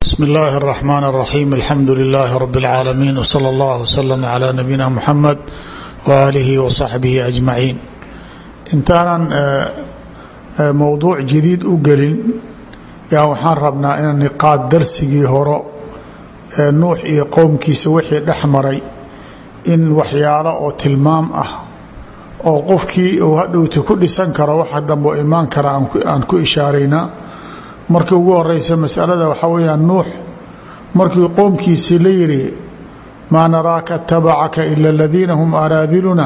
bsmi اllahi الرحmn الرaxيm alxamdu لlh rb العaalamiin wslى اllah wslm عlى nabiyina mxamed walihi wصaxbihi aجmaciin intaanan mowduuc jadiid u gelin yaa waxaan rabnaa inaan niqaad darsigii horo ee nuux iyo qowmkiisa wixii dhex maray in waxyaalo oo tilmaam ah oo qofkii uu hadhowti ku dhisan karo waxa dambe oo imaan kara aan ku ishaaraynaa markii ugu horeysa masalada waxaa weyaan nuux markii qoomkiisii la yidhi maa naraaka atabacaka ila aladiina hum araadiluna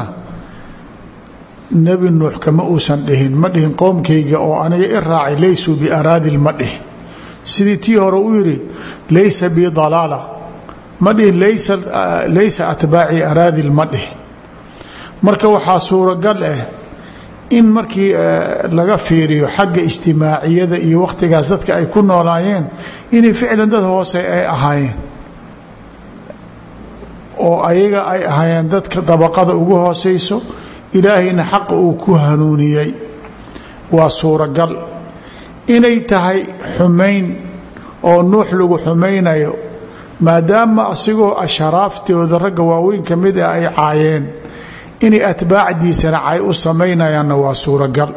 nebi nuux kama uusan dhihin ma dhihin qoomkayga oo aniga i raacay laysuu biaraadil ma dhihin sidii tii hore u yidhi laysa bi dalaala ma dhihin laysa atbaacii araadil ma dhihin marka waxaa suuragal ah in markii laga fiiriyo xagga ijtimaaciyada iyo wakhtigaas dadka ay ku noolaayeen inay ficlan dad hoose ay ahaayeen oo ayaga ay ahaayeen dadka dabaqada ugu hooseyso ilaahayna xaqa uu ku hanuuniyey waa suuragal inay tahay xumayn oo nuux lagu xumaynayo maadaama asigoo asharaaftooda ragga waaweyn ka mid ah ay caayeen inay atbaacdiisana cay u samaynayaanna waa suuragal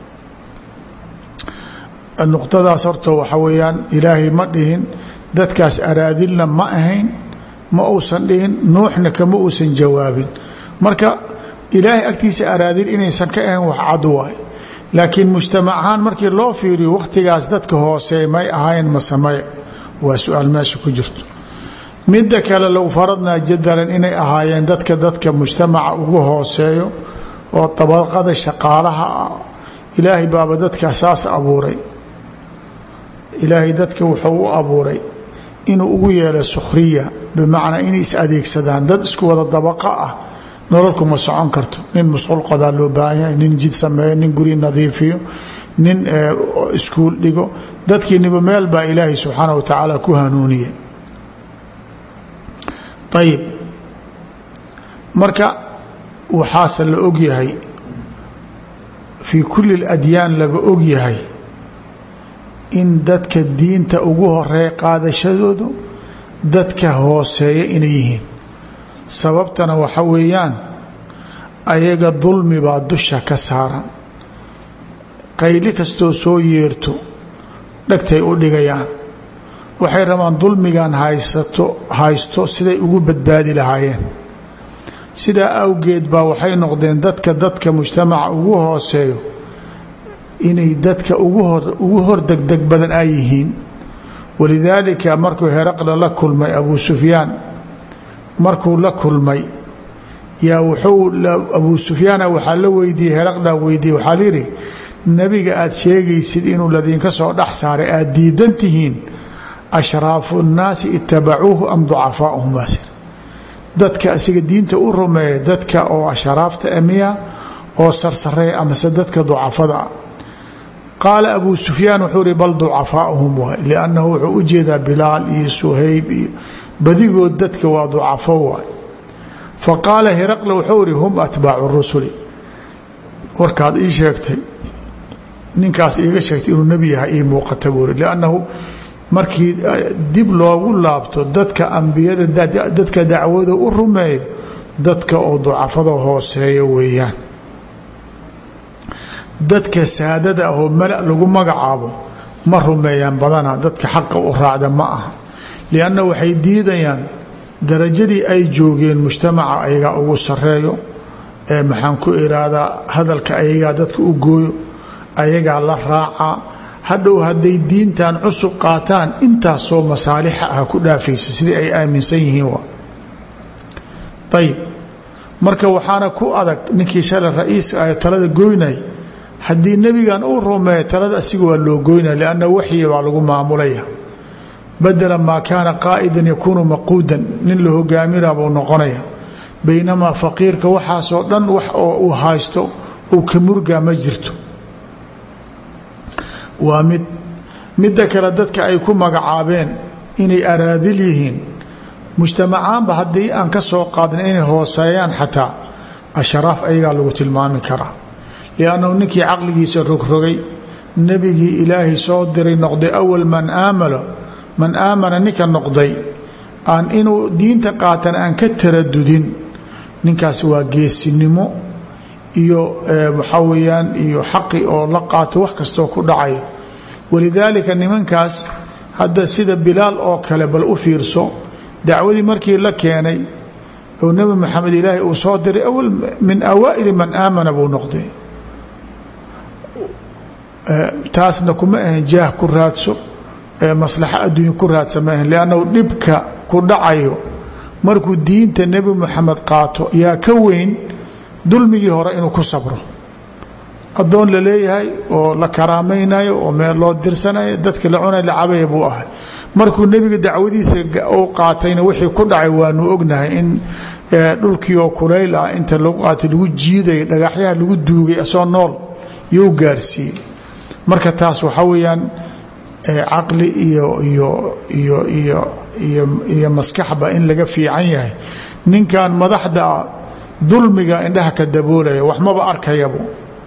nuqtadaas horta waxa weeyaan ilaahay ma dhihin dadkaas araadilna ma ahayn ma uusan dhihin nuuxna kama uusan jawaabin marka ilaahay agtiisa araadil inaysan ka ahayn wax cad waay laakiin mujtamac ahaan markii loo fiiriyo wakhtigaas dadka hoose may ahayn masamaya waa su-aal meesha ku jirto midda kale low faradnaa jadalan inay ahaayeen dadka dadka mujtamaca ugu hooseeyo oo dabaqada shaqaalaha ah ilaahay baaba dadka saas abuuray ilaahay dadka wuxuu u abuuray inuu ugu yeelo sukhriya bimacnaa inay is adeegsadaan dad isku wada dabaqo ah nololku ma socon karto nin musqul qodaa loo baahan yahay nin jid sameeyo nin guri nadiifiyo nin iskuul dhigo dadkiiniba meel baa ilaahay subxaana wa tacaala ku hanuuniye ayib marka waxaase la ogyahay fii kulli اladyaan laga ogyahay in dadka diinta ugu horeeya qaadashadoodu dadka hooseeya inay yihiin sababtana waxa weeyaan ayaga dulmi baa dusha ka saaran qayli kastoo soo yeerto dhegtay u dhigayaan waxay rabaan dulmigan haysato haysto siday ugu badbaadi lahaayeen sidaa awgeed baa waxay noqdeen dadka dadka mujtamaca ugu hooseeyo inay dadka ugu hor degdeg badan ay yihiin walidaalika markuu heraqla la kulmay abuu sufyaan markuu la kulmay yaa wuxuu abuu sufyaana waxaa la weydiiyey heraqla weydiiyey waxaa layidhi nebiga aad sheegaysid inuu ladinka soo dhex saaray aad diidan tihiin ashraafu nnaasi itabacuuhu am ducafaauhum baasir dadka asiga diinta u rumeeya dadka oo ashraafta amiya oo sarsareeya amase dadka ducafada ah qaala abuu sufyaan wuxuu ihi bal ducafaauhum waay liannahu wuxuu u jeedaa bilaal iyo suhayb iyo badigood dadka waa ducafo waay fa qaala hiraqla wuxuu ihi hum atbaacu rusuli warkaad ii sheegtay ninkaas iiga sheegtay inuu nebi yahay ii muuqata buu ihi liannahu markii dib loogu laabto dadka ambiyada dadka dacwada u rumeeyo dadka oo ducafada hooseeya weeyaan dadka saadada ahoo mala lagu magacaabo ma rumeeyaan badana dadka xaqa u raacda ma aha lianna waxay diidayaan darajadii ay joogeen mujtamaca ayagaa ugu sareeyo ee maxaan ku iraahdaa hadalka ayagaa dadka u gooyo ayagaa la raaca hadhow hadday diintan cusub qaataan intaasoo masaalixa ah ku dhaafaysa sidii ay aaminsan yihiin wa ayib marka waxaana ku adag ninkii shalay ra-iiska ah talada goynay haddii nebigan uu rumeeya talada asiga waa loo goynaya lianna waxyi baa lagu maamulaya badela maa kaana qaa'idan yakuunu maquudan nin la hogaaminaa buu noqonaya baynamaa faqiirka waxaasoo dhan wax oo uu haysto uu ka murgaa ma jirto waa mid midda kale dadka ay ku magacaabeen inay araadil yihiin mujtamacaanba haddii aan ka soo qaadna inay hooseeyaan xataa ashraaf ayagaa lagu tilmaami karaa liannahu ninkii caqligiisa rogrogay nebigii ilaahay soo diray noqday awal man aamalo man aamana ninka noqday aan inuu diinta qaatan aan ka taradudin ninkaas waa geesinimo iyo waxaa weeyaan iyo xaqi oo la qaato wax kastoo ku dhacay walidaalika nimankaas hadda sida bilaal oo kale bal u fiirso dacwadii markii la keenay oo nebi maxamed ilaahay uu soo diray awal min awaa'ili man aamana buu noqday taasna kuma ahan jaah ku raadso maslaxo adduunya ku raadsa ma ahan liannahu dhibka ku dhacayo markuu diinta nebi moxamed qaato yaa ka weyn dulmigii hore inuu ku sabro addoon la leeyahay oo la karaamaynayo oo meel loo dirsanayo dadka la cunay la cabaya buu ahay markuu nebiga dacwadiisa u qaatayna wixii ku dhacay waanu ognahay in dhulkii oo kulayl ah inta lagu qaatay lagu jiiday dhagaxyaha lagu duugay asoo nool you gaarsiiyey marka taas waxaa weeyaan caqli iyo iyo iyo iyo iyo iyo maskaxba in laga fiican yahay ninkan madaxda dulmiga indhaha ka daboolaya waxmaba arkayabu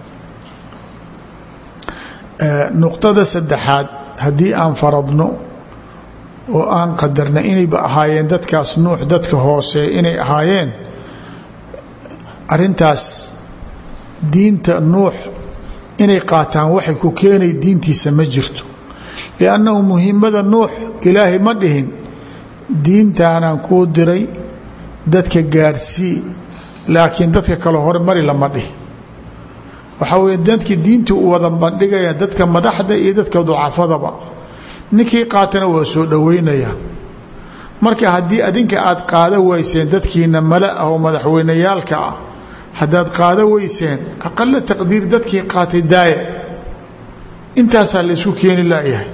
nuqtada saddexaad haddii aan faradno oo aan qadarna inayba ahaayeen dadkaas nuux dadka hoose inay ahaayeen arintaas diinta nuux inay qaataan waxay ku keenay diintiisa ma jirto liannahu muhimmada nuux ilaahay ma dhihin diintaanaan kuu diray dadka gaarsii laakiin dadka kale hore mari lama dhihi waxaa weye dadkii diintii u wada bandhigaya dadka madaxda iyo dadka ducafadaba ninkii qaatana waa soo dhoweynaya marka haddii adinka aad qaada weyseen dadkiina mala ah oo madaxweyneyaalka ah haddaad qaada weyseen aqala taqdiir dadkii qaatay daaya intaasaa la isku keeni layahay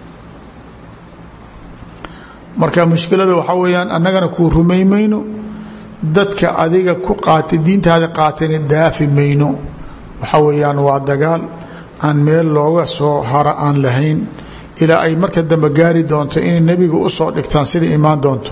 marka mushkilada waxaa weyaan annagana kuu rumay mayno dadka adiga ku qaatay diintaada qaatayna dhaafi mayno waxaa weeyaan waa dagaal aan meel looga soo hara aan lahayn ilaa ay marka dambe gaari doonto inay nebiga u soo dhigtaan sida imaan doonto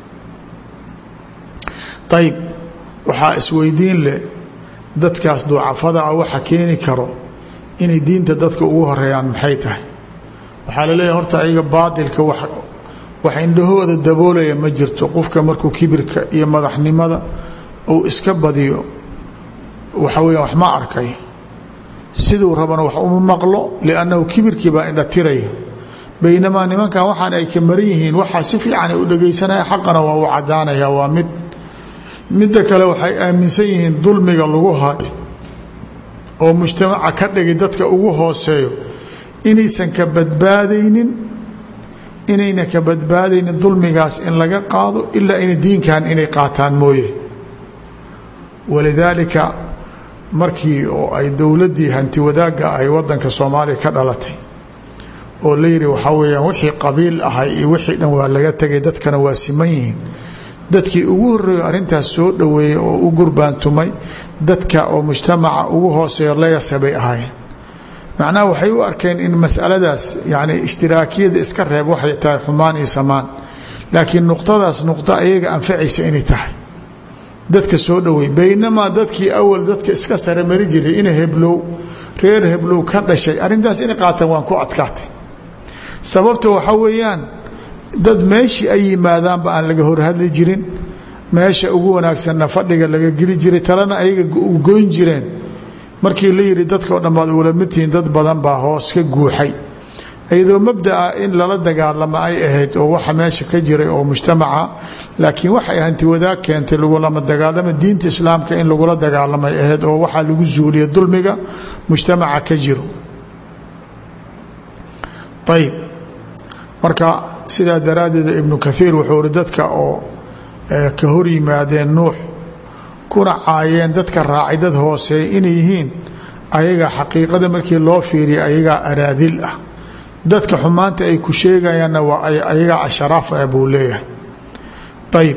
ayib waxaa isweydiin leh dadkaas ducafada ah waxa keeni karo inay diinta dadka ugu horeeyaan maxay tahay waxaa la leeyahay horta ayaga baatilka wax indhahooda daboolaya ma jirto qofka markuu kibirka iyo madaxnimada uu iska badiyo waxa weya wax ma arkay siduu rabana wax uma maqlo liannahu kibirkii baa indhatiraya baynamaa nimankan waxaan ay ka maran yihiin waxaa si fiican u dhegaysanaya xaqana waa u cadaanaya waa mid midda kale waxay aaminsan yihiin dulmiga lagu hayo oo mujtamaca ka dhigay dadka ugu hooseeyo inaysan ka badbaadaynin inayna ka badbaadaynin dulmigaas in laga qaado ilaa ina diinkan inay qaataan mooye walidaalika markii oo ay dowladdii hanti wadaagga ahay wadanka soomaaliya ka dhalatay oo la yidhi waxaa weeyaan wixii qabiil ahay iyo wixii dhan waa laga tegay dadkana waa siman yihiin dadkii ugu horreeyo arrintaas soo dhoweeyey oo u gurbaantumay dadka oo mujtamaca ugu hooseeyo layasa bay ahaayeen macnaha waxay u arkeen in masaladaas yacni ishtiraakiyada iska reeb waxay tahay xumaan iyo samaan laakiin nuqtadaas nuqdo ayaga anfacaysa inay tahay dadka soo dhowey baynamaa dadkii awal dadka iska sare mari jiray ina heblow reer heblow ka dhashay arrintaas inay qaataan waan ku adkaatay sababta waxaa weeyaan dad meeshii ay yimaadaanba aan laga horhadli jirin meesha ugu wanaagsanna fadhiga laga geli jiray talena ayaga goyn jireen markii la yidhi dadkao dhan baad ugula midtihiin dad badan baa hoos ka guuxay iyadoo mabdaa in lala dagaalamo ay ahayd oo waxa meesha ka jiray oo mujtamaca laakiin waxay hanti wadaag keentay lagulama dagaalama diinta islaamka in lagula dagaalamay ahayd oo waxaa lagu zuuliya dulmiga mujtamaca ka jiro ayib marka sidaa daraaddeed ibnu kaiir wuxuu iri dadka oo ka hor yimaadeen nuux kuna caayeen dadka raacay dad hooseeya inay yihiin ayaga xaqiiqada markii loo fiiriya ayagaa araadil ah dadka xumaanta ay ku sheegayaanna waa ayagaa asharaaf ah buu leeyahay ayib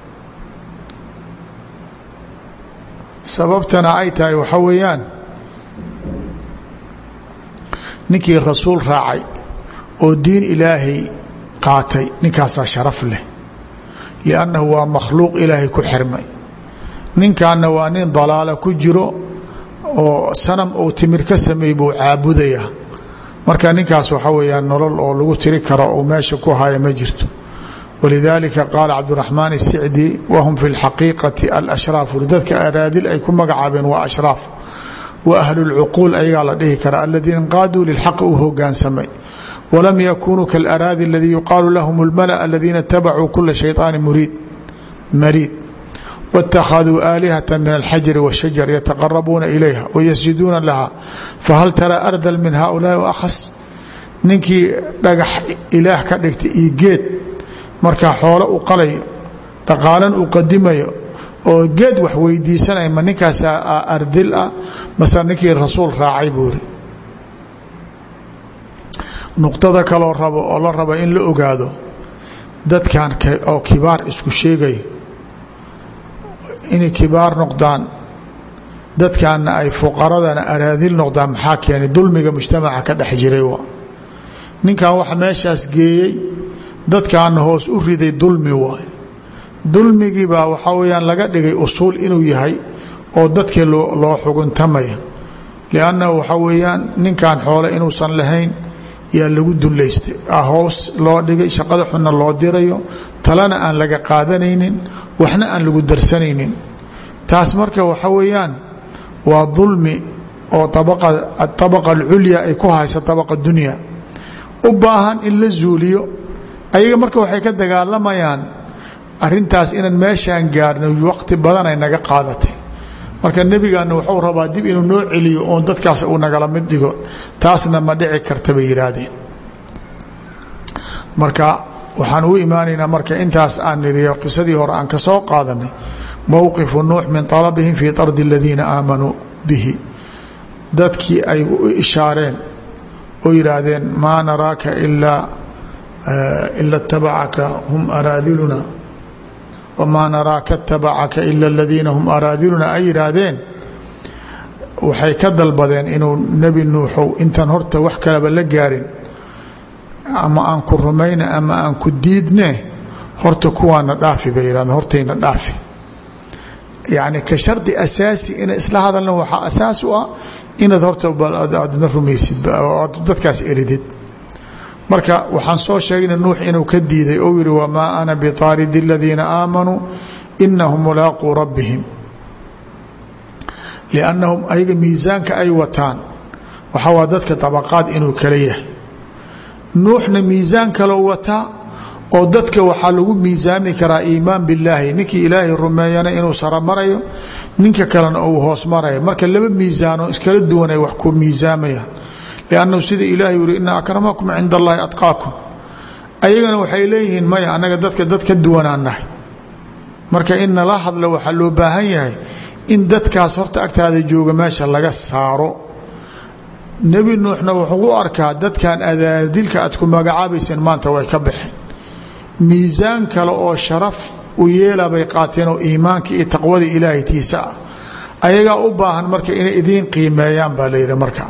sababtana ay tahay waxaa weeyaan ninkii rasuul raacay oo diin ilaahay qaatay ninkaasaa sharaf leh liannahu waa makhluuq ilaahay ku xirmay ninkanna waa nin dalaalo ku jiro oo sanam uu timir ka sameey buu caabudayaa marka ninkaas waxa weeyaan nolol oo lagu tiri karo oo meesha ku haya ma jirto walidalika qaala cabdiraxmaan الsicdi wahum fi اlxaqiiqati alashraaf dadka araadil ay ku magacaabeen waa ashraaf wa ahlu اlcuquul ayagaa la dhihi kara aladiina inqaaduu lilxaqi u hogaansamay walam yakunuu kaاlaraadi aladii yuqaalu lahum اlmala aladiina itabacuu kula shayطaani muriid mariid wاtakhaduu aalihata min alxajari wاshajar yataqarabuuna ilayha wayasjuduuna laha fahal taraa ardal min haulaai waakhas ninkii dhagax ilaah ka dhigtay iyo geed markaa xoolo u qalayo dhaqaalan uu qadimayo oo geed wax weydiisanaya ma ninkaasaa ardil ah mase ninkii rasuul raacay buuri nuqdada kaloo rabo oo la raba in la ogaado dadkan oo kibaar isku sheegayo inay kibaar noqdaan dadkaana ay fuqaradana araadil noqdaan maxaa keenay dulmiga mujtamaca ka dhex jiray ninkan waxa meeshaas geeyey dadkaana hoos u riday dulmi waay dulmigii baa waxaa weyaan laga dhigay usuul inuu yahay oo dadkii loo xuguntamaya liannahu waxaa weeyaan ninkan xoole inuusan lahayn yaa lagu dullaystay hoos loo dhigay shaqada xunna loo dirayo talena aan laga qaadanaynin waxna aan lagu darsanaynin taas marka waxa weeyaan waa dulmi oo abaqa alculya ay ku hayso abaqa dunya u baahan in la zuuliyo ayaga marka waxay ka dagaalamayaan arintaas inaan meeshaan gaarno waqti badan ay naga qaadatay marka nebigaana wuxuu rabaa dib inuu noo celiyo oon dadkaas uu nagala mid dhigo taasna ma dhici karta bay yidhaahdeen marka waxaan u imaanaynaa marka intaas aan niriyo qisadii hore aan ka soo qaadanay mowqifu nuux min alabihim fii tardi aladiina aamanuu bihi dadkii ay u ishaareen oo yidhaahdeen maa naraaka ilaa ila اtabacaka hum araadiluna wamaa naraaka اtabacaka ila اladiina hum araadiluna ay yidhaahdeen waxay ka dalbadeen inuu nebi nuuxow intaan horta wax kaleba la gaarin ama aan ku rumayne ama aan ku diidne horta kuwaana dhaafi bay yidhahdeen hortayna dhaafi yacni ka shardi asaasi ina isla hadalna waxaa asaas u ah inaad horta aadna rumaysid aad dadkaas eridid marka waxaan soo sheegna nuux inuu ka diiday ou yihi wamaa ana biطaaridi اladiina aamanuu inahum mulaaquu rabbihim liannahum ayaga miisaanka ay wataan waxaa waa dadka طabaqaad inuu kala yahay nuuxna miisaan kaloo wataa oo dadka waxaa lagu miisaami karaa iimaan billaahi ninkii ilaahay rumeeyana inuu sara marayo ninka kalena uu hoos marayo marka laba miisaanoo iskala duwan ay wax ku miisaamayaan liannahu sida ilaahay uri ina akramakum cinda allahi atqaakum ayagana waxay leeyihiin maya annaga dadka dad ka duwanaan nahay marka in nala hadlo waxaa loo baahan yahay in dadkaas horta agtaada jooga meesha laga saaro nebi nuuxna wuxuu u arkaa dadkan adaadilka aad ku magacaabayseen maanta way ka baxeen miisaan kale oo sharaf u yeela bay qaateen oo iimaanka iyo taqwada ilaahay tiisa ah ayagaa u baahan marka inay idiin qiimeeyaan baa layidhi marka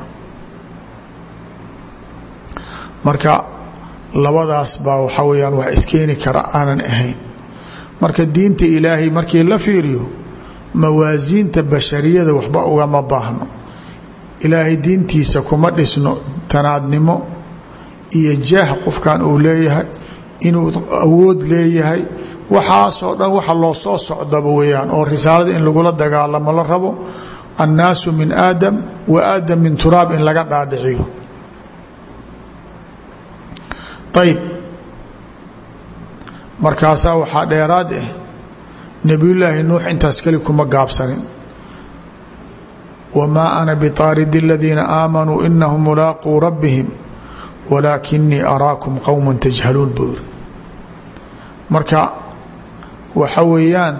marka labadaas baa waxaa weyaan wax iskeeni kara aanan ahayn marka diinta ilaahay markii la fiiriyo mawaasiinta bashariyada waxba ugama baahno ilaahay diintiisa kuma dhisno tanaadnimo iyo jaah qofkan uu leeyahay inuu awood leeyahay waxaasoo dhan waxa loo soo socdaba weyaan oo risaalada in lagula dagaalamo la rabo annaasu min aadam wa aadam min turaab in laga dhaadhiciyo ayb markaasaa waxaa dheeraad ah nebiyullaahi nuux intaas keli kuma gaabsanin wamaa ana biطaaridi اladiina aamanuu inahum mulaaquu rabbihim walaakinii araakum qowma tajhaluun buu iri marka waxa weeyaan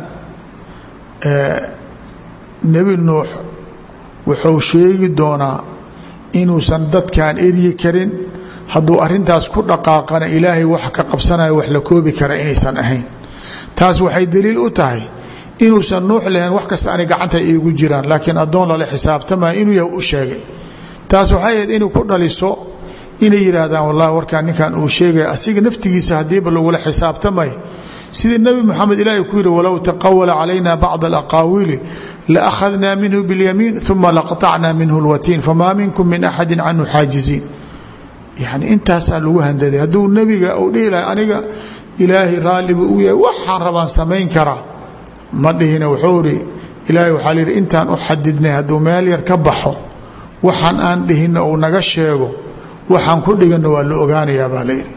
nebi nuux wuxuu sheegi doonaa inuusan dadkan eryi karin hadduu arintaas ku dhaqaaqana ilaahay wax ka qabsanaya wax la koobi kara inaysan ahayn taas waxay daliil u tahay inuusan nuux lahayn wax kasta ani gacanta iigu jiraan laakiin addoon lala xisaabtamaya inuu yahay u sheegay taas waxay ahayd inuu ku dhaliso inay yidhaahdaan wallahi warkaan ninkan uu sheegaya asiga naftigiisa haddiiba lagula xisaabtamay sidii nebi moxamed ilaahay ku yidhi walow taqawala calayna bacd alaqaawiili laakhadnaa minhu biاlyamiin uma laqطacna minhu اlwatiin famaa minkum min axadi canhu xaajiziin yani intaasaa lagu handaday hadduu nebiga uu dhihi lahay aniga ilaahay raalli buu u yahay waxaan rabaan samayn karaa ma dhihina wuxuu ihi ilaahay waxaa layidhi intaan u xadidnay hadduu meel yar ka baxo waxaan aan dhihinna uu naga sheego waxaan ku dhiganna waa la ogaanayaa baa layidhi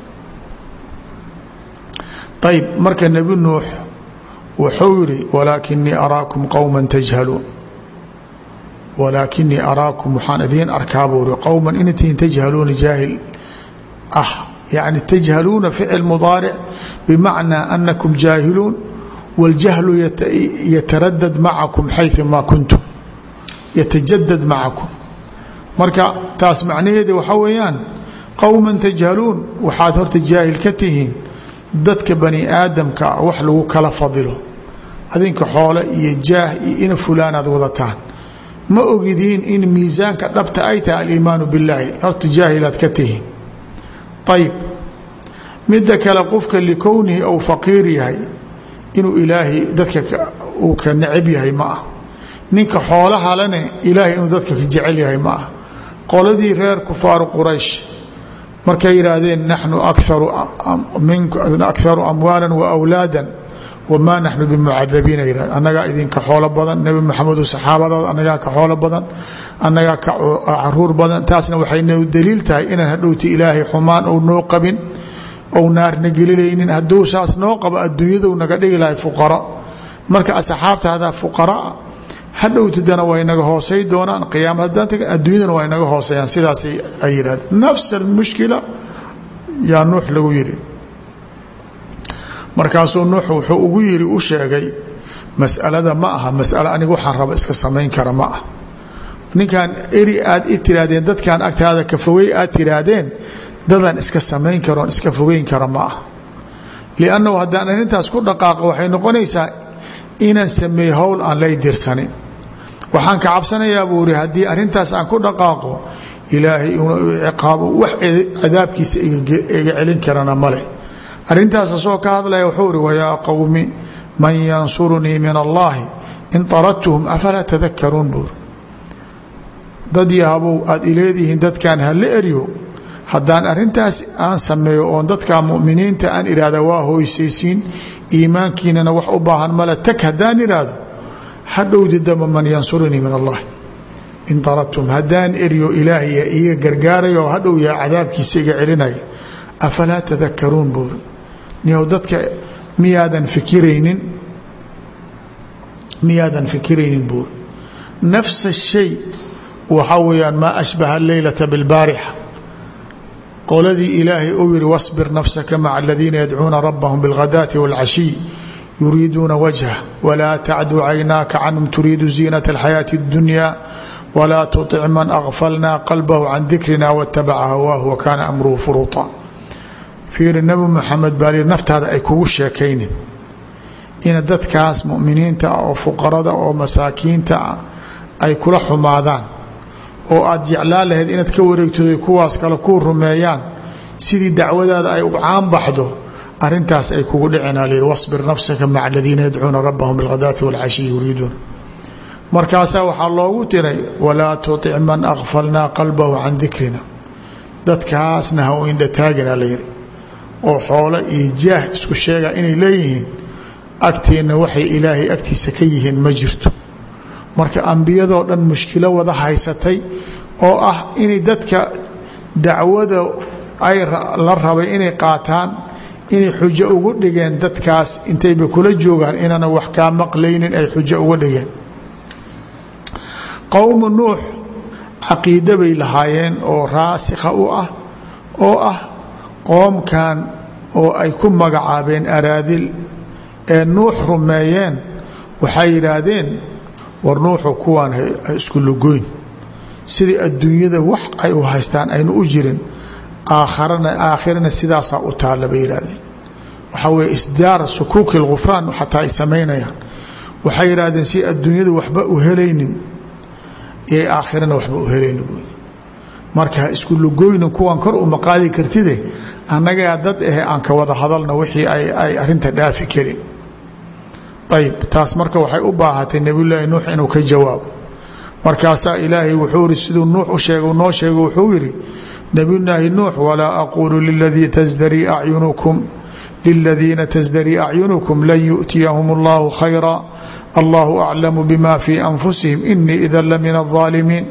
ayb marka nebi nuux wuxuu yidhi walaakinii araakum qowma tajhaluun walaakinii araakum waxaan idiin arkaa buu ri qowman intiin tajhaluuna jaahil ah yani tajhaluuna ficil mudaaric bimacnaa anakum jaahiluun waاljahlu yataradad macakum xayu maa kuntum yatajadad macakum marka taas macnaheeda waxaa weeyaan qowma tajhaluun waxaad horta jaahil ka tihiin dadka bani aadamka wax lagu kala fadilo adinka xoole iyo jaah iyo ina fulaanaad wadataan ma ogidiin in miisaanka dhabta ay tahay aliimaanu billaahi horta jaahilaad ka tihiin ayib midda kale qofka likownihi ou faqiir yahay inuu ilaahay dadka uu ka necab yahay ma ah ninka xoolahalene ilaahay inuu dadka ka jecel yahay ma ah qoladii reer kufaaru quraysh markay yidhaahdeen naxnu akaru amwaala waawlaada wamaa naxnu bimucadabiina yihahd annagaa idinka xoolo badan nebi maxamedo saxaabadaada annagaa ka xoolo badan annagaa ka caruur badan taasna waxay noo daliil tahay inaan hadhowti ilaahay xumaan ou noo qabin ou naarna gelilaynin hadduu saas noo qabo adduunyadu naga dhigi lahay fuqara marka asxaabtaada fuqaraa hadhowtidana way naga hoosay doonaan qiyaama haddaan tag adduunyadana way naga hooseeyaan sidaasay ay yidhahdeen nafs almushkila yaa nuux lagu yidhi markaasuu nuux wuxuu ugu yidhi u sheegay masalada ma aha masalo aniga waxaan raba iska samayn kara ma ah ninkan eri aad i tiraahdeen dadkan agtaada ka fogey aad tiraahdeen dadaan iska samayn karoon iska fogeyn kara ma ah liannahu haddaan arrintaas ku dhaqaaqo waxay noqonaysaa inaan sameey howl aan lay dirsanin waxaan ka cabsanayaa buu iri haddii arrintaas aan ku dhaqaaqo ilaahay inuu ciqaabo wax cadaabkiisa iga celin karana male arrintaas asoo ka hadlaya wuxuu iri wayaa qowmi man yansurunii min allaahi in taradtuhum afalaa tadakaruun buuri dad yahabow aad ileedihiin dadkan hala eryo haddaan arrintaas aan sameeyo oon dadka muminiinta aan ihahda waa hooysaysiin iimaankiinana wax u baahan male tag haddaan ihahdo hadhowdi damba man yansurunii min allah in taradtum haddaan eryo ilaahay iiga gargaaraya oo hadhow yaa cadaabkiisa iga celinaya afalaa tadakaruun buuri niyow dadka miyaadan fikiraynin miyaadan fikiraynin buuri nafsa shay waxaa weeyaan maa ashbaha alleylata bilbaarixa qoladii ilaahay uu yihi wاصbir nafsaka maca aladiina yadcuuna rabahum bاlghadaati wاlcashiy yuriiduuna wajha wlaa tacdu caynaaka canhum turiidu ziinaة اlxayaaةi اdunya wlaa tuطic man akfalna qalbahu can dikrina wاtabaca hawaahu wakaana amruhu furuuطa fiiri nabi muxamed baa li naftaada ay kugu sheekaynin ina dadkaas muminiinta ah oo fuqarada oo masaakiinta ah ay kula xumaadaan oo aad jeclaan lahayd inaad ka wareegtooday kuwaas kale kuu rumeeyaan sidii dacwadaada ay u caanbaxdo arintaas ay kugu dhicinaa lyidhi wasbir nafsaka maca aladiina yadcuuna rabbahum bilghadaati walcashiyi yuriiduuna markaasaa waxaa loogu tiray walaa tutic man akfalnaa qalbahu can dikrina dadkaasna ha u indhataagina layidhi oo xoolo iyo jaah isku sheega inay leeyihiin agteenna waxay ilaahay agtiisa ka yihiin ma jirto marka ambiyadoo dhan mushkilo wada haysatay oo ah inay dadka dacwada ay la rabay inay qaataan inay xujo ugu dhigeen dadkaas intayba kula joogaan inaana wax kaa maqlaynin ay xujo uga dhigeen qowmu nuux caqiide bay lahaayeen oo raasikha u ah oo ah qoomkan oo ay ku magacaabeen araadil ee nuux rumeeyeen waxay yidhaahdeen war nuuxu kuwaan ha isku lugoyn sidai adduunyada wax ay u haystaan aynu u jirin aakharana aakhirana sidaasaa u taalla bay yidhahdeen waxaa weye isdaar sukuuki lghufraan xataa ay samaynayaan waxay yidhahdeen si adduunyada waxba u helaynin ee aakhirana waxba u helaynin buy marka ha isku lugoynin kuwaan kor uma qaadi kartide annagaa dad ahe aan ka wada hadalna wixii ay arinta dhaafi karin ayb taas marka waxay u baahatay nebiyulaahi nuux inuu ka jawaabo markaasaa ilaahay wuxuu iri siduu nuux u sheega noo sheego wuxuu yidhi nabiyulaahi nuux walaa aquulu liladii tasdarii acyunukum liladiina tasdarii acyunukum lan yu'tiyahum allahu khayra allahu aclamu bima fii anfusihim inii idan la min alظaalimiin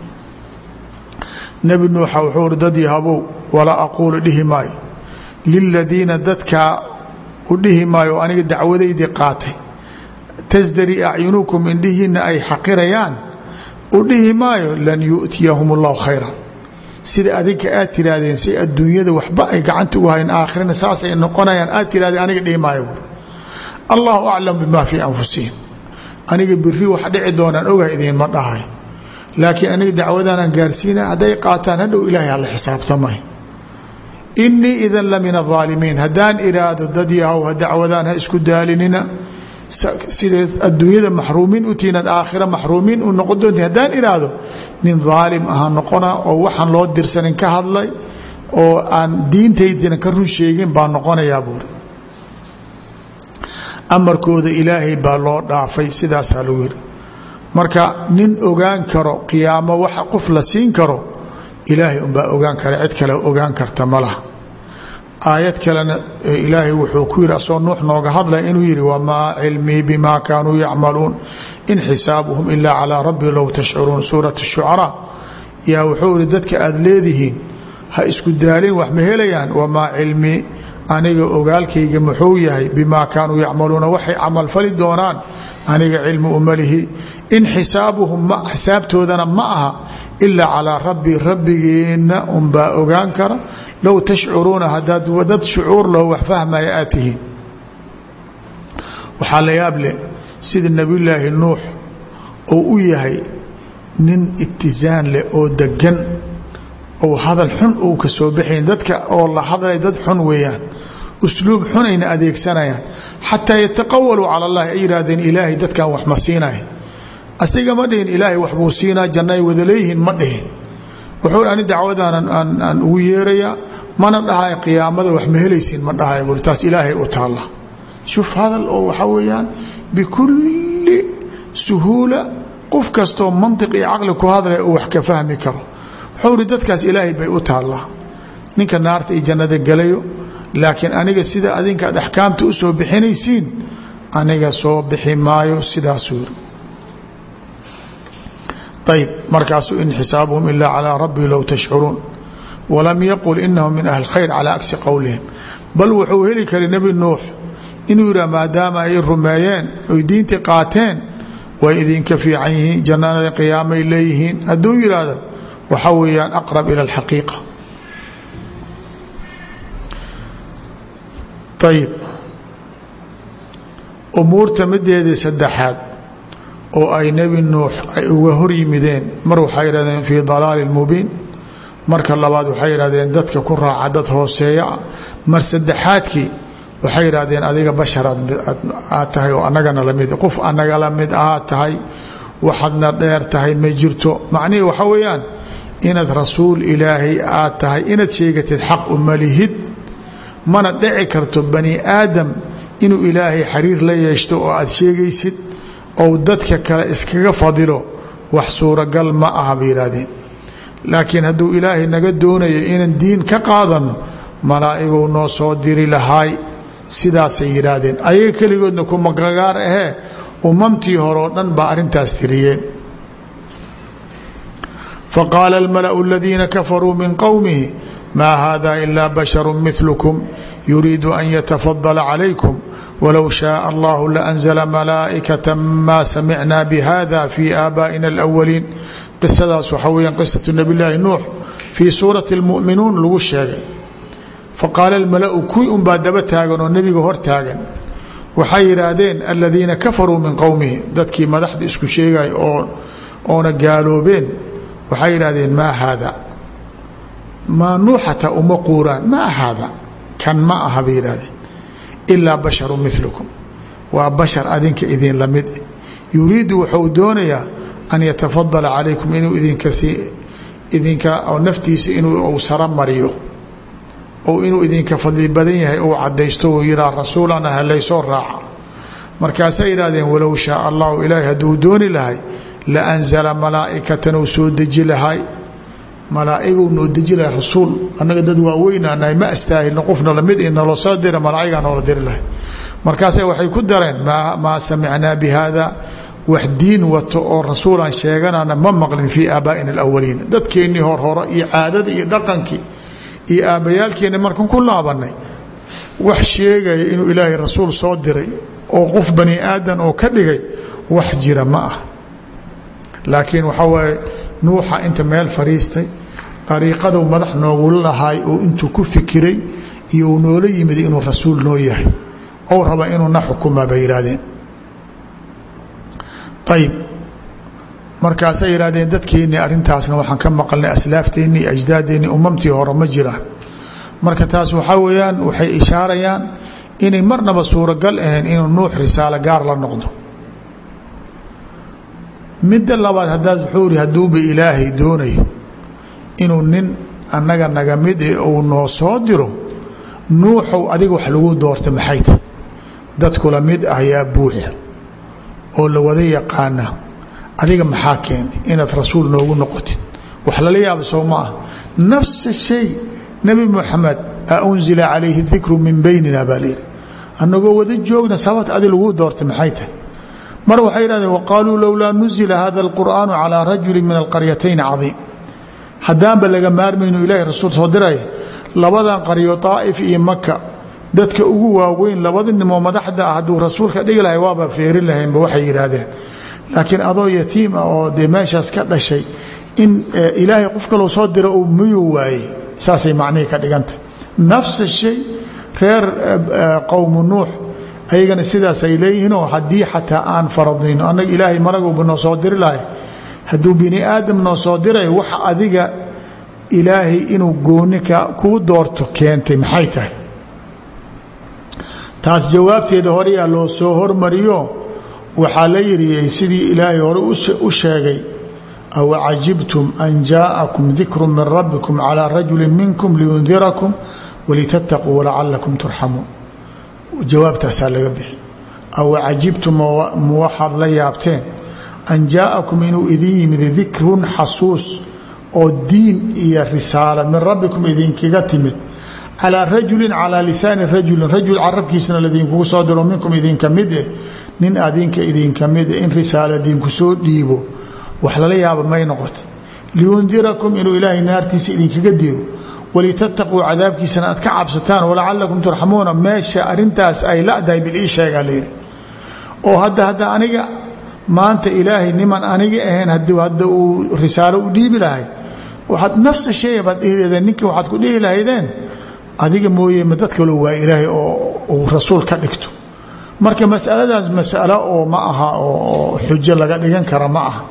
nebi nuuxa wuxuu uri dad yahabow walaa aquulu dhihi maayo liladiina dadkaa u dhihi maayo oo aniga dacwadaydii qaatay tasdarii acyunukum indhihiinna ay xaqirayaan u dhihi maayo lan yu'tiyahum allahu khayra sida adinka aad tiraahdeen si adduunyada waxba ay gacanta ugu hayn aakhirana saasay noqonayaan aad tirahdeen aniga dhihi maayo buur allahu aclam bima fii anfusihim aniga biri wax dhici doonaan ogahay idiinma dhahay laakiin aniga dacwadaanaan gaarsiina hadday qaataan hadhow ilaahay hala xisaabtamay inii idan la min aaalimiin haddaan iraahdo dad yahow dacwadaan ha isku daalinina sideed adduunyada maxruumiin u tihiin ad aakhira maxruumiin u noqon doonti haddaan iraahdo nin daalim ahaa noqona oo waxaan loo dirsanin ka hadlay oo aan diintaydina ka run sheegin baa noqonayaa buuri amarkooda ilaahay baa loo dhaafay sidaasaa lagu yiri marka nin ogaan karo qiyaamo waxa qof la siin karo ilaahay unbaa ogaan kara cid kale ogaan karta ma laha aayad kalena ilaahay wuxuu ku yidhi asoo nuux nooga hadlaya inuu yidhi wamaa cilmii bima kaanuu yacmaluun in xisaabuhum ilaa calaa rabbi low tashcuruun suurat shucaraa yaa wuxuu ihi dadka aada leedihiin ha isku daalin wax ma helayaan wamaa cilmii aniga ogaalkayga muxuu yahay bimaa kaanuu yacmaluuna waxay camalfali doonaan aniga cilmi umalihi in xisaabuhum xisaabtoodana ma aha ilaa calaa rabbi rabbigeenna unbaa ogaan kara low tashcuruuna hadaad dad shucuur loo wax fahmaya aad tihiin waxaa la yaab leh sida nebiyulaahi nuux oo u yahay nin itisaan leh oo degan ou hadal xun uu ka soo baxayn dadka oo la hadlay dad xun weeyaan usluub xunayna adeegsanayaan xataa yataqawaluu cala allahi ay yidhaahdeen ilaahay dadkan wax ma siinaya asiga ma dhihin ilaahay waxbuu siinaa janna ay wada leeyihiin ma dhihin wuxuu ani dacwadaan aan ugu yeerayaa mana dhahay qiyaamada wax ma helaysiin ma dhahay buuri taas ilaahay u taalla shuf hadal oo waxaa weeyaan bikulli suhuula qof kastoo mantiq iyo caqli ku hadlaya uu wax ka fahmi karo wuxuu ri dadkaas ilaahay bay u taallaa ninka naarta iyo jannada galayo laakiin aniga sida adinka ad axkaamta u soo bixinaysiin aniga soo bixi maayo sidaasuu yiri ayb markaasuu in xisaabuhum ilaa calىa rabbi low tashcuruun walam yaqul inahum min ahli khayr calى agsi qowlihim bal wuxuu heli kara nebi nuux inuu yidhah maadaama ay rumeeyeen oy diintii qaateen way idinka fiican yihiin jannada qiyaamay leeyihiin hadduu yidhaahdo waxaa weeyaan aqrab ila اlxaqiiqa ayb umuurta mideedii saddexaad oo ay nebi nuux ay uga hor yimideen mar waxay yidhahdeen fii dalaali mubiin marka labaad waxay yidhahdeen dadka ku raaca dad hooseeya ah mar saddexaadkii waxay yidhahdeen adiga bashar aad tahay oo annagana lamid qof annaga la mid ahaad tahay waxaadna dheer tahay ma jirto macnihii waxaa weeyaan inaad rasuul ilaahay aad tahay inaad sheegatid xaq uma lihid mana dhici karto bani aadam inuu ilaahay xiriir la yeeshto oo aad sheegaysid ou dadka kale iskaga fadilo wax suuragal ma aha bay yidhaahdeen laakiin hadduu ilaahay naga doonayo inaan diin ka qaadanno malaa'iguu noo soo diri lahaay sidaasay yidhaahdeen ayaga keligoodna kumagagaar ahee umamtii horeo dhan baa arrintaas tiriyeen faqaala almala'u aladiina kafaruu min qowmihi maa hada ila basharu milkum yuriidu an yatafadala calaykum wlow shaaء allah laأnzla malaaئikaة ma samicna bhada fi aabaئina اlأwaliin qisadaas waxaa weyaan qisaةu nabi llaahi nuux fii suurati اlmuؤminuun lagu sheegay faqaala اlmala'u kuwii unbaa daba taagan oo nebiga hor taagan waxay yidhaahdeen aladiina kafaruu min qowmihi dadkii madaxda isku sheegay oo oona gaaloobeen waxay yidhahdeen maa haada maa nuuxata uma quuraan maa haada kan ma aha bay yidhahdeen ilaa basharu milukum waa bashar adinka idin lamid yuriidu wuxuu doonayaa an yatafadala calaykum inuu idinkasi idinka naftiisa inuu sara mariyo ou inuu idinka fadli badan yahay uu cadaysto uu yihaa rasuulana halaysoo raaca markaasay yidhahdeen walow shaaa allahu ilaahay hadduu dooni lahay la anzala malaa'ikatan uu soo deji lahay malaaiguu noo deji lahay rasuul annaga dad waaweynaanahay ma astaahilno qofna lamid i naloo soo dira malaa'igaa noola diri lahay markaase waxay ku dareen maa samicnaa bi hada wax diin wato oo rasuulaan sheeganana ma maqlin fii aabaa'ina alawaliin dadkeennii horhoro iyo caadada iyo dhaqankii iyo aabbayaalkeenni markan ku laabanay wax sheegaya inuu ilaahay rasuul soo diray oo qof bani aadan oo ka dhigay wax jira ma ah laakiin waxaa waaye nuuxa inta meel fadhiistay dariiqaduu madax noogula lahaay oo intuu ku fikiray iyo uu noola yimid inuu rasuul noo yahay ou raba inuu na xukumaa bay yidhaahdeen ayib markaasay yidhahdeen dadkeennii arrintaasna waxaan ka maqalnay aslaafteenni iyo ajdaadeenni umamtii hore ma jiraan marka taas waxaa weeyaan waxay ishaarayaan inay marnaba suuragal ahayn inuu nuux risaalo gaar la noqdo midda labaad haddaad wuxuu ihi hadduuba ilaahay doonayo inuu nin annaga naga mid e uu noo soo diro nuuxow adiga wax lagu doorta maxay tahy dadkula mid ah yaa buuxa oo la wada yaqaana adiga maxaa keenay inaad rasuul noogu noqotid wax lala yaaba soo ma ah nafsa shay nebi moxamed a unzila calayhi dikru min baynina baa layidhi annagoo wada joogna sababt adi laguu doortay maxay tahay mar waxay yidhahdeen waqaaluu lowlaa nuzila hada alqur'aanu calaa rajuli min alqaryatayn cadiim haddaanba laga maarmayno ilaahay rasuul soo diraya labadan qaryo daa'if iyo maka dadka ugu waaweyn labada nimoo madaxda ah hadduu rasuulka dhigi lahay waaba feerin lahaynba waxay yidhaahdeen laakiin adoo yatiim ah oo dee meeshaas ka dhashay in ilaahay qof kaloo soo diro uu miyuu waayey saasay macnihii ka dhigantah nafsa shay reer qowmu nuux ayagana sidaasay leeyihiinoo haddii xataa aan faradnayno annaga ilaahay maraguba noo soo diri lahay hadduu bini aadam noo soo diray wax adiga ilaahay inuu gooni kuu doorto keentay maxay tahay taas jawaabteeda horeyaa loo soo hormariyo waxaa la yidhi sidii ilaahay hore u sheegay aw cajibtum an jaa'akum dikru min rabbikum calى rajuli minkum liyundirakum walitataquu walacalakum turxamuun jawaabtaasaa laga bixi aw cajibtum ma waxaad la yaabteen an jaa'akum inuu idin yimid dikrun xasuus oo diin iyo risaala min rabbikum idinkaga timid calaa rajulin calaa lisaani rajulin rajul carabkiisna ladinkugu soo diro minkum idinka mid eh nin adinka idinka mid eh in risaala idinku soo dhiibo wax lala yaaba may noqoto liyundirakum inuu ilaahay naartiisa idinkaga digo walitataquu cadaabkiisana aad ka cabsataan walacalakum turxamuuna meesha arintaas ay ladahay bil ii sheegaa layidhi oo hadda hadda aniga maanta ilaahay niman aniga ahayn hadda uu risaalo u dhiibi lahay waxaad nafsa sheega baad dhihi lahdeen ninkii waxaad ku dhihi lahaydeen adiga mooye ma dad kaloo waa ilaahay oo uu rasuul ka dhigto marka masaladaas masalo oo ma aha oo xujo laga dhigan kara ma aha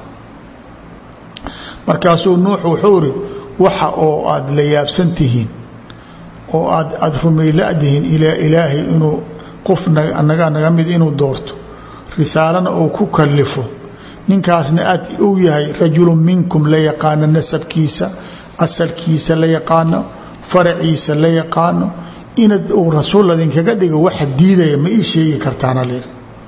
markaasuu nuux wuxuu iri waxa oo aad la yaabsan tihiin oo aad aada rumayladihiin ilaa ilaahay inuu qof naga naga mid inuu doorto risaalana uu ku kalifo ninkaasna aad uu yahay rajulu minkum la yaqaano nasabkiisa asalkiisa la yaqaano faraciisa la yaqaano inaad uu rasuul adinkaga dhigo waxa diidaya ma ii sheegi kartaana layidhi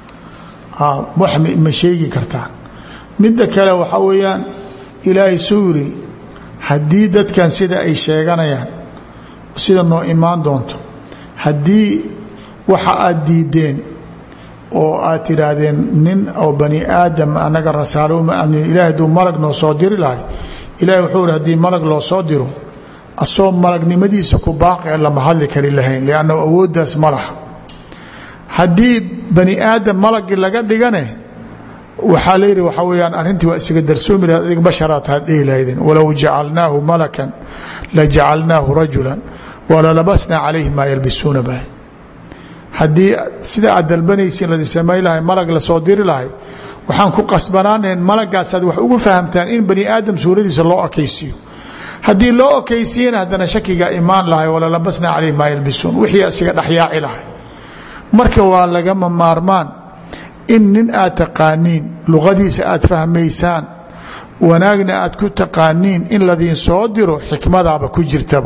wax ma sheegi kartaan midda kale waxaa weeyaan ilaahay suu yiri haddii dadkan sida ay sheeganayaan sida noo imaan doonto haddii waxa aad diideen oo aad tidhaahdeen nin oo bani aadam annaga rasaalo uma amnin ilahay hadduu malag noo soo diri lahay ilahay wuxuu ihi haddii malag loo soo diro asoo malagnimadiisa ku baaqi a lama hadli kari lahayn liannahu awooddaas ma laha haddii bani aadam malagii laga dhigane waxaa la yidhi waxaa weyaan arrintii waa isaga darsoomi lahayd adig basharaad haad dhihi lahaydeen walow jacalnaahu malakan la jacalnaahu rajulan walalabasnaa calayhi maa yalbisuuna bah haddii sida aad dalbanaysiin ladi samay lahay malag lasoo diri lahay waxaan ku qasbanaanahen malagaasaad wax ugu fahamtaan in bani aadam suuradiisa loo okaysiiyo haddii loo okaysiiyana haddana shakiga imaan lahay walalabasnaa calayhi maa yalbisuun wixii isaga dhexyaaci lahay marka waa lagama maarmaan in nin aad taqaaniin luqadiisa aad fahmaysaan wanaagna aad ku taqaaniin in ladiin soo diro xikmadaaba ku jirtaba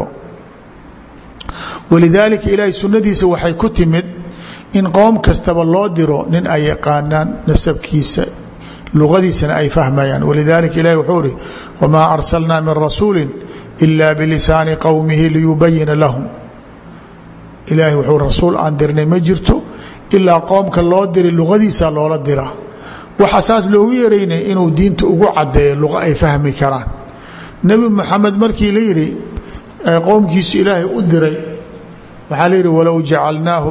walidaalika ilaahay sunnadiisa waxay ku timid in qowm kastaba loo diro nin ay yaqaanaan nasabkiisa luqadiisana ay fahmayaan walidaalika ilahi wuxuu ihi wamaa arsalnaa min rasuuli ila bilisaani qowmihi liyubayina lahum ilaahay wuxuu rasuul aan dirnay ma jirto ilaa qoomka loo diray luqadiisa loola diraa waxa saas loogu yaraynay inuu diinta ugu cadeeyo luqa ay fahmi karaan nebi moxamed markii la yidhi qowmkiisu ilaahay u diray waxaa la yidhi walow jacalnaahu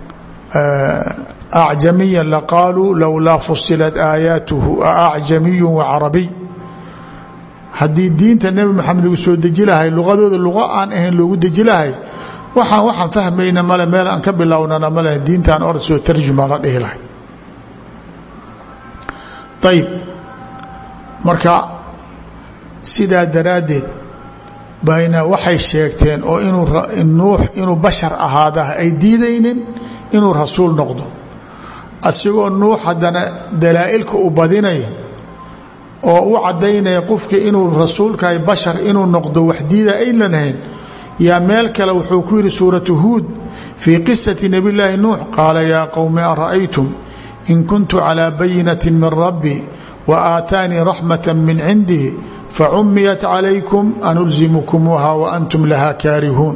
acjamiya laqaaluu lowlaa fusilat aayaatuhu aacjamiyu wacarabiy haddii diinta nebi moxamed lagu soo deji lahay luqadooda luqa aan ahayn loogu deji lahay waxaan waxaan fahmayna male meel aan ka bilownana male diintaan or soo tarjuma la dhihi lahay ayib marka sidaa daraaddeed bayna waxay sheegteen oo inuu nuux inuu bashar ahaada ay diidaynin inuu rasuul noqdo asigoo nuux haddana dalaa'ilka u badinaya oo u caddaynaya qofka inuu rasuulkahay bashar inuu noqdo wax diida aynan lahayn yaa meel kale wuxuu ku yidhi suuratu huud fii qisati nabi llaahi nuux qaala yaa qowmi ara'aytum in kuntu calىa bayinati min rabbi wa aataanii raxmata min cindihi facumiyat calaykum anulzimukumuuha wa antum laha kaarihuun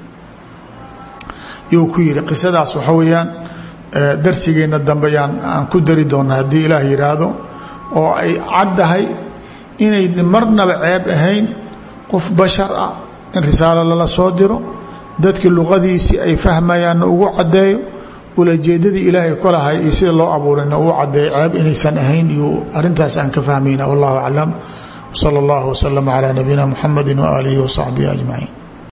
yuu ku yidhi qisadaas waxa weeyaan darsigeenna dambe yaan aan ku dari doona haddii ilaah yidhaahdo oo ay caddahay inay marnaba ceeb ahayn qof bashar ah in risaalo lala soo diro dadkii luqadiisii ay fahmayaanna ugu caddeeyo ulajeedadii ilaahay kolahay iyo sida loo abuurayna uu caddeeyo ceeb inaysan ahayn iyo arrintaas aan ka fahmayna wallahu aclam wsala allahu waslama calaa nabiyina muxamedi waaalihi wasaxbihi ajmaciin